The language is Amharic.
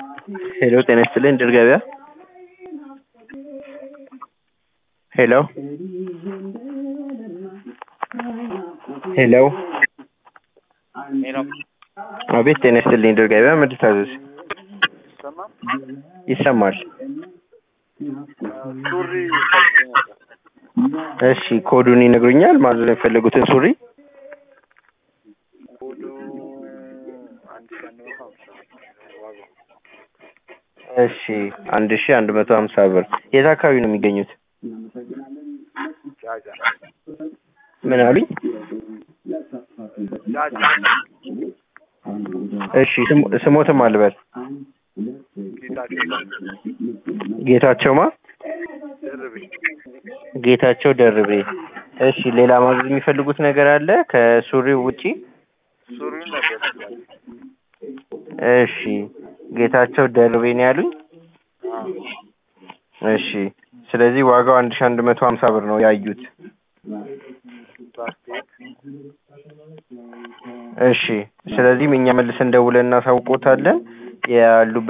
ሄሎ ጤና ይስጥልኝ ድል ገበያ ሄሎ ሄሎ ሄሎ አቤት ጤና ይስጥልኝ ድል ገበያ ምን ልታዘዝ ይሰማል? ይሰማል ሱሪ ፈልጌ ነበር። እሺ ኮዱን ይነግሩኛል ማዘዝ የፈለጉትን ሱሪ ኮዱ አንድ ሺህ አንድ መቶ ሀምሳ ዋጋው እሺ አንድ ሺ አንድ መቶ ሀምሳ ብር የት አካባቢ ነው የሚገኙት ጃጃ ምን አሉኝ ጃጃ እሺ ስሞ- ስሞትም አልበል ጌታቸው ጌታቸው ማ ድርቤ ጌታቸው ደርቤ እሺ ሌላ ማዘዝ የሚፈልጉት ነገር አለ ከሱሪው ውጪ ሱሪውን ነበር እሺ ጌታቸው ደርቤ ነው ያሉኝ እሺ ስለዚህ ዋጋው አንድ ሺ አንድ መቶ ሀምሳ ብር ነው ያዩት ፕላስቲክ እሺ ስለዚህም እኛ መልሰን ደውለን እናሳውቆታለን ያሉበት